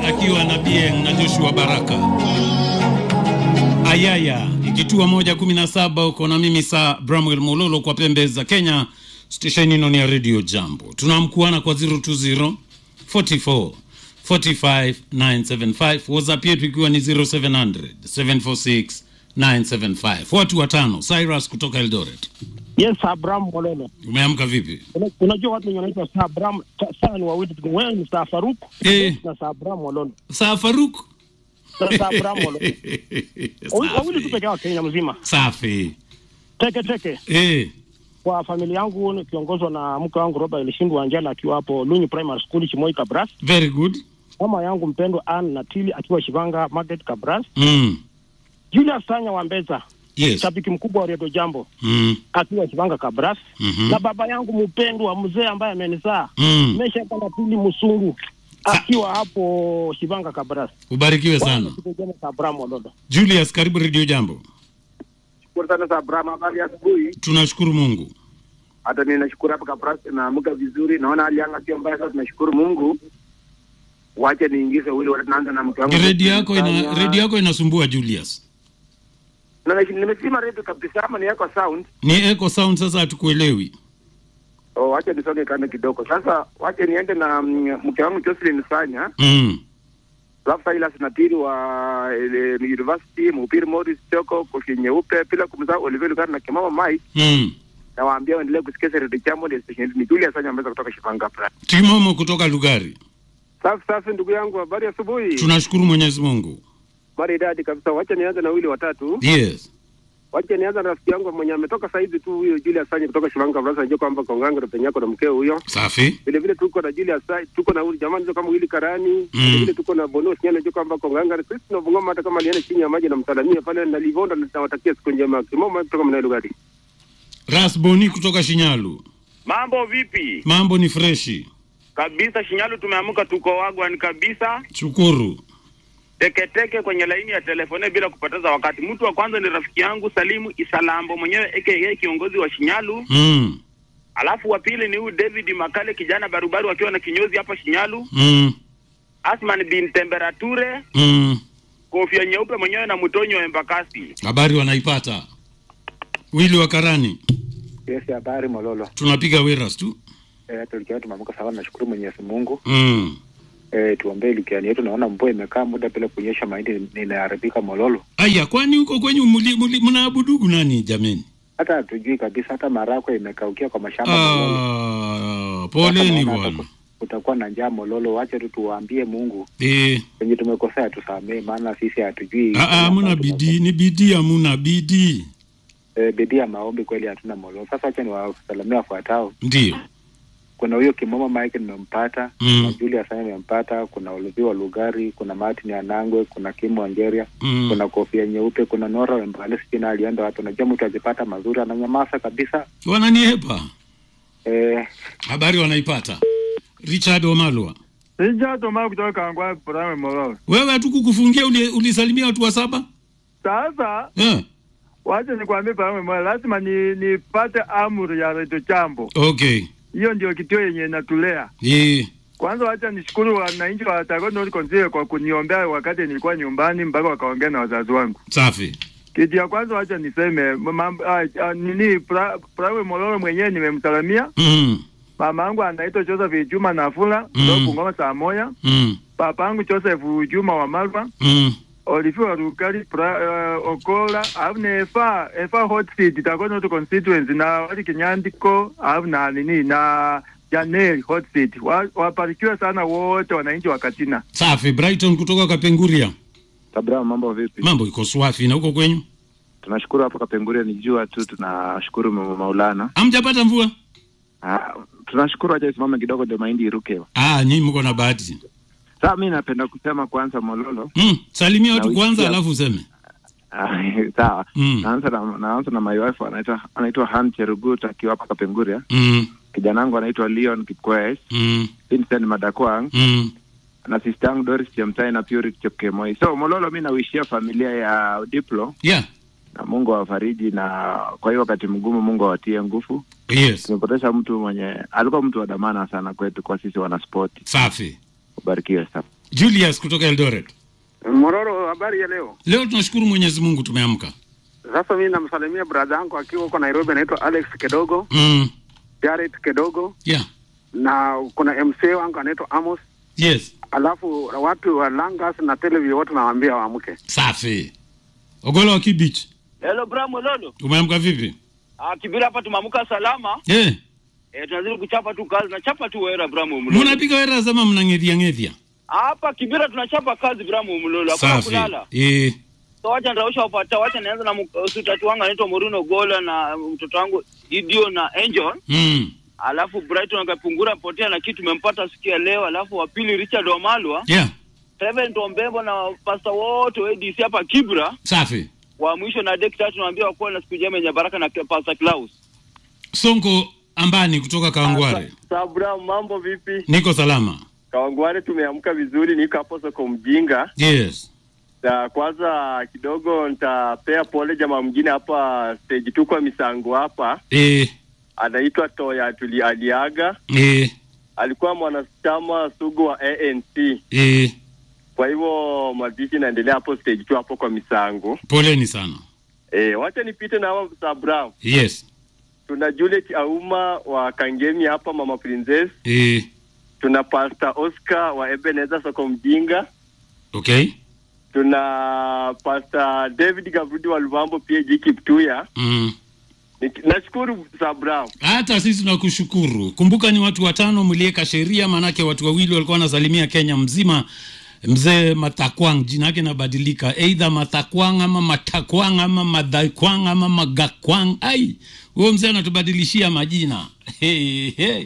akiwa na Bien na Joshua Baraka. Ayaya ikitua moja kumi na saba uko na mimi saa Bramwell Mololo kwa pembe za Kenya. Stesheni ino ni ya Radio Jambo, tunamkuana kwa 020 44 45 975 WhatsApp yetu ikiwa ni 0700 746 975. Watu watano. Cyrus kutoka Eldoret, Yes, Abraham Mololo. umeamka vipi? Una- Unajua watu wenye wanaitwa Sir Abraham, Sa- Sir ni wawili tu. Wewe ni Sir Faruk Eh. na Sir Abraham Mololo. Saa Faruk Sir Sir Abraham Mololo. Wawi- Wawili tu peke yao Kenya mzima. Safi. Teke teke. Eh, Kwa familia yangu nikiongozwa na mke wangu Robert Elishindwa Anjala akiwa hapo Lunyi Primary School Chimoi Kabras. very good. Mama yangu mpendwa Ann Natili akiwa Shivanga Market Kabras. Mm. Julius Sanya wa Mbeza, Yes. shabiki mkubwa wa Radio Jambo Mm. akiwa Shivanga Kabras. Mhm. Na baba yangu mpendwa mzee ambaye amenizaa Mm. Mesha Kanapili Musungu akiwa hapo Shivanga Kabras. Ubarikiwe sana. Abraham Mololo. Julius, karibu Radio Jambo. Shukuru sana za Abraham, habari ya asubuhi. Tunashukuru Mungu. Hata mimi nashukuru hapa Kapras, naamka vizuri, naona hali yanga sio mbaya. Sasa tunashukuru Mungu. Wache niingize ule, naanza na mke wangu. Redio yako ina Fanya- redio yako inasumbua Julius. Na- na- nimesima redio kabisa, ama ni yako sound. Ni echo sound sasa hatukuelewi. Oh, wache nisonge kando kidogo. Sasa wache niende na mm, mke wangu Jocelyn Sanya, Mm. alafu Silas Natiri wa eh, University, Mhubiri Morris Choko, Kofi Nyeupe, bila kumsahau Oliver Lugano na Kimama Mike. Mm. Nawaambia waendelee kusikiza redio Jambo, ni station ni Julius Sanya ameweza kutoka Shivanga Kapras. Timomo kutoka Lugari. Safi safi, ndugu yangu, habari ya asubuhi. Tunashukuru Mwenyezi Mungu. maridadi kabisa. Wacha nianze na wili watatu. Yes. Wacha nianze na rafiki yangu mwenye ametoka saizi tu, huyo Julius Sanye kutoka Shivanga Brasa, najua kwamba Kongango na penyako na mkeo huyo. Safi. Vile vile tuko na Julius Sanye, tuko na huyu jamaa ndio kama wili Karani. Mm. Vile vile tuko na Bonos Nyana, najua kwamba Konganga sisi na Bungoma, hata kama alienda chini ya maji na msalamia pale na Livonda, na nawatakia siku njema. Kimomo kutoka Mnailo Gadi. Rasboni kutoka Shinyalu. Mambo vipi? Mambo ni freshi. Kabisa Shinyalu tumeamka tuko wagwan kabisa. Shukuru. Teketeke kwenye laini ya telefone bila kupoteza wakati. Mtu wa kwanza ni rafiki yangu Salimu Isalambo mwenyewe aka kiongozi wa Shinyalu. Mm. Alafu wa pili ni huyu David Makale kijana barubaru akiwa na kinyozi hapa Shinyalu. Mm. Asman bin Temperature, Mm. kofia nyeupe mwenyewe na mtonyo wa Embakasi. Habari wanaipata. Wili wa Karani. Yes, habari Mololo. Tunapiga weras tu. Eh, tulikia tumeamka sawa, nashukuru Mwenyezi Mungu. Mm. Eh, tuombee likiani yetu. Naona mvua imekaa muda bila kunyesha, mahindi inaharibika Mololo. Aya, kwani huko kwenyu muli, muli, mnaabudugu nani jameni? Hata hatujui kabisa, hata marakwe imekaukia kwa mashamba Mololo. Ah, poleni Sasa naona bwana. hata Kutakuwa na njaa Mololo, wache tu tuwaambie Mungu Eh, wenye tumekosea tusamee, maana sisi hatujui. ah, ah, hamuna bidii, ni bidii, hamuna bidii. Eh, bidii ya maombi kweli hatuna Mololo. Sasa wacha niwasalamia wafuatao. Ndio. Kuna huyo Kimomo Mike nimempata, Mm. kuna Julius Sanya nimempata, kuna Oluvi wa Lugari, kuna Martin Anangwe, kuna Kimu Angeria, Mm. kuna kofia nyeupe, kuna Nora Wembale, sijui na alienda wapi. Unajua mtu akipata mazuri ananyamaza kabisa. Wananiepa. Eh, Habari wanaipata. Richard Omalwa. Richard Omar kutoka Kangwa Prime Mororo. Wewe hatukukufungia uli, ulisalimia watu wa saba? Sasa Eh. wacha nikwambie Prime Mororo, lazima ni nipate amri ya Radio Jambo. Okay. Hiyo ndio kituo yenye inatulea. Eh. Kwanza wacha nishukuru wananchi wa Tago North Constituency kwa kuniombea wakati nilikuwa nyumbani mpaka wakaongea na wazazi wangu. Safi. Kitu ya kwanza wacha niseme mambo ah, ah, nini pra, Prime Mororo mwenyewe nimemsalamia. Mm. Mama yangu anaitwa Joseph Juma Nafula kutoka Mm. Bungoma saa moja. Mm. Papa yangu Joseph Juma wa Malwa. Mm. olifiwa rukali pra, uh, okola alafu na efa efa hot seat itakuwa not constituency na wali kinyandiko alafu na nini na janel hot seat Wa- wabarikiwe sana wote wananchi wa Katina. Safi. Brighton kutoka Kapenguria. Abraham, mambo vipi? Mambo iko swafi na huko kwenyu? Tunashukuru hapa Kapenguria ni jua tu, tunashukuru Mama Maulana. Hamjapata mvua? Ah, tunashukuru, acha isimame kidogo ndio mahindi iruke. Ah, nyinyi mko na bahati. Sasa mi napenda kusema kwanza Mololo. Mm. Salimia watu Na kwanza wiki ya- alafu useme. Ah, Sawa. Mm. Naanza na naanza na my wife anaitwa anaitwa Han Cherugut akiwa hapa Kapenguria. Mm. Kijana wangu anaitwa Leon Kipkoech, Mm. Vincent Madakwang Mm. na sister yangu Doris Chemtai na Purity Chepkemoi. So Mololo, mi nawishia familia ya Diplo Yeah. na Mungu awafariji, na kwa hiyo wakati mgumu Mungu awatie nguvu. Yes. Tumepoteza mtu mwenye alikuwa mtu wa dhamana sana kwetu, kwa sisi wanaspoti. Safi. Ubarikiwe sana. Julius kutoka Eldoret. Mororo, habari ya leo? Leo tunashukuru Mwenyezi Mungu tumeamka. Sasa mimi namsalimia brada yangu akiwa huko Nairobi, anaitwa Alex Kedogo, Mm. Jared Kedogo, Yeah. na kuna MC wangu anaitwa Amos, Yes. alafu watu wa Langas na Televi wote nawaambia waamke. Safi. Ogolo wa Kibich. Hello Bramo Lolo. Umeamka vipi? Ah, Kibira hapa tumeamka salama. Eh. Eh, tunazidi kuchapa tu kazi na chapa tu wera Bramo Mlolo. Mnapiga wera zama mnang'edhia ng'edhia. Hapa Kibira tunachapa kazi Bramo Mlolo. Hakuna Safi. kulala. Eh. So wacha nitaosha wapata, wacha nianze na mtu tatu wangu anaitwa Morino Gola na mtoto wangu Didio na Angel. Mm. Alafu Brighton akapungura potea na kitu tumempata siku ya leo. Alafu wa pili Richard Wamalwa, Yeah. Seven Tombembo na pasta wote wa ADC hapa Kibra. Safi. Wa mwisho na Dek tatu naambia wakuwa na siku njema yenye baraka na Pastor Klaus. Sonko Ambani kutoka Kawangware. Sabra, mambo vipi? Niko salama. Kawangware tumeamka vizuri, niko hapo soko mjinga. Yes. Na kwanza kidogo nitapea pole jamaa mwingine hapa stage tu kwa misango hapa, Eh. anaitwa Toya tuli aliaga, Eh. alikuwa mwanachama sugu wa ANC. Eh. Kwa hivyo mazishi inaendelea hapo stage tu hapo kwa misango. Poleni sana. Eh, wacha nipite na hawa Sabra. Yes. Tuna Juliet Auma wa Kangemi hapa, Mama Princess. Eh. Tuna Pastor Oscar wa Ebenezer soko mjinga. Okay. tuna Pastor David Gavrudi wa Luvambo PAG Kiptuya. Mm. Nik- Nashukuru Sabra. Hata sisi tunakushukuru. Kumbuka ni watu watano mliweka sheria, manake watu wawili walikuwa wanasalimia Kenya mzima. Mzee Matakwang jina yake inabadilika, either Matakwang ama Matakwang ama Madhakwang ama Magakwang. Ai, huyo mzee anatubadilishia majina. Hey, hey.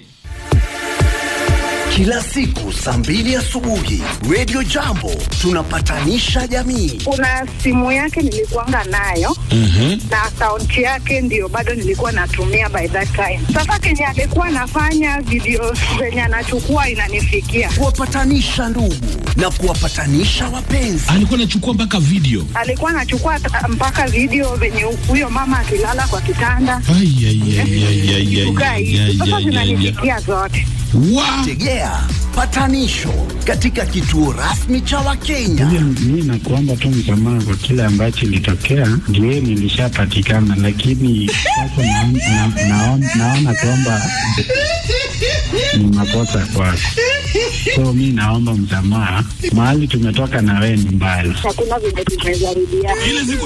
Kila siku saa mbili asubuhi Radio Jambo tunapatanisha jamii. kuna simu yake nilikuanga nayo na akaunti yake ndio bado nilikuwa natumia by that time. Sasa kenye alikuwa anafanya video zenye anachukua inanifikia, Kuwapatanisha ndugu na kuwapatanisha wapenzi. alikuwa anachukua mpaka video alikuwa anachukua ta- mpaka video venye huyo mama akilala kwa kitanda Ai, ai, ai, ai, ai, ai, kukaa ai, hivi. ai, Sasa ai, ai, ai. zinanifikia zote. Wa- Tegea patanisho katika kituo rasmi cha Wakenya. Mi nakuomba tu msamaha kwa kile ambacho ilitokea, ndio nilishapatikana, lakini sasa naon- na- naon- naona kwamba ni makosa kwako, so mi naomba msamaha. Mahali tumetoka na wewe ni mbali. Hakuna venye tumejaribiana. Ile siku